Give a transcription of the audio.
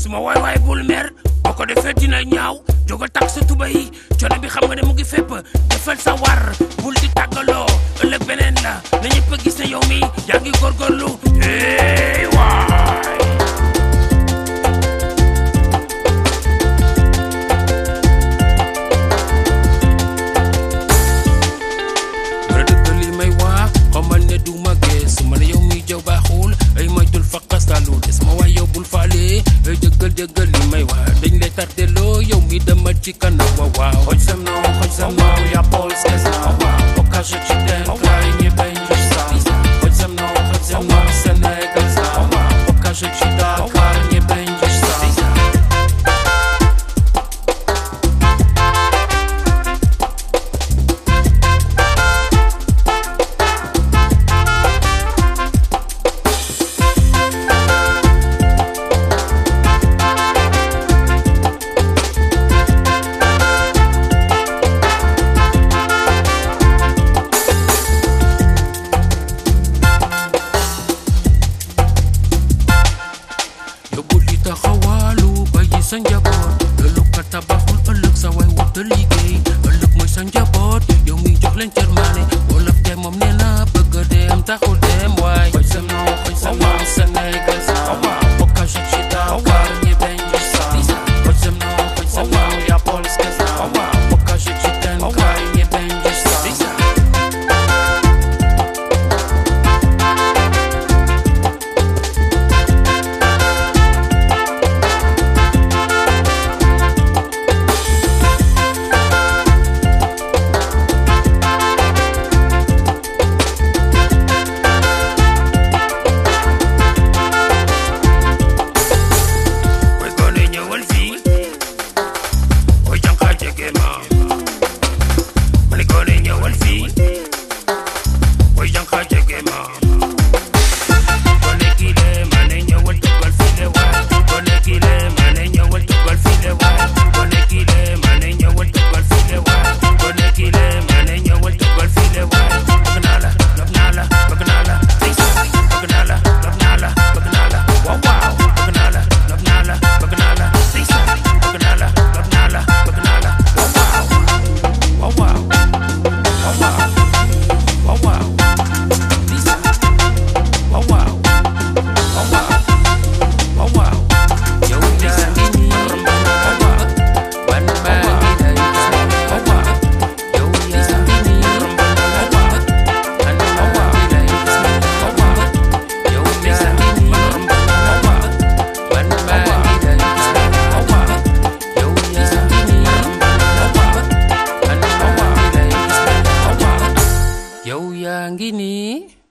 suma waay waay bul mer boo ko defee dina ñaaw jógal tak sa tuba yi coono bi xam nga ne mu ngi fépp defal sa war bul di tàggaloo ëllëg beneen la na ñëpp a gis ne yow mi yaa ngi góorgóorlu hey waay bara dëgg li may wax xamal ne du ma gees ma ne yow mi jaw baaxul ay moytul faqastalu des ma waay yow bul faale ay dëggal dëggal li may wax dañ lay tardeloo yow mi demal ci kanam waaw waaw Choć ze mną, choć ze mną, ja Polskę znam Pokażę ci ten kraj, nie będziesz sam Chodź ze mną, chodź ze mną, Senegal znam Pokażę ci Dakar, nie będziesz sam yóbbu li taxawaalu bàyyi sa njaboot ëllëg ka tabaxul ëllëg sa way wut liggéey ëllëg mooy sa njaboot yow mi jox leen cërmaane wolof te moom nee na bëgg dem taxul dem waay Chodź ze mną, chodź ze mną, Senegal znam Pokażę ci Dakar, nie będziesz sam Chodź ze mną, chodź ze mną, ja Polskę znam Pokażę ci ten kraj, nie będziesz sam Boy gone ñëwal fii boy jànqa jege ma ma ne gone ñëwal fii boy jànqa jege ma gone kii le ma ne ñëwal dugal fii le waay gone kii le ma ne ñëwal dugal fii le waay gone kii le ma ne ñëwal dugal fii le waay gone kii le ma ne ñëwal dugal fii le waay bëgg naa la love naa la bëgg naa la bëgg naa la love naa la bëgg naa la waaw waaw bëgg naa la love naa la bëgg naa la bëgg naa la love naa la bëgg naa la waaw waaw waaw waaw waaw waaw waaw waaw waaw waaw waaw waaw yow yaa ngi nii waaw waaw man maa ngi lay waaw waaw yow yaa ngi nii waaw waaw man maa ngi lay waaw waaw yow yaa ngi nii waaw waaw man maa ngi lay waaw waaw yow yaa ngi nii waaw waaw man maa ngi lay waaw waaw yow yaa ngi nii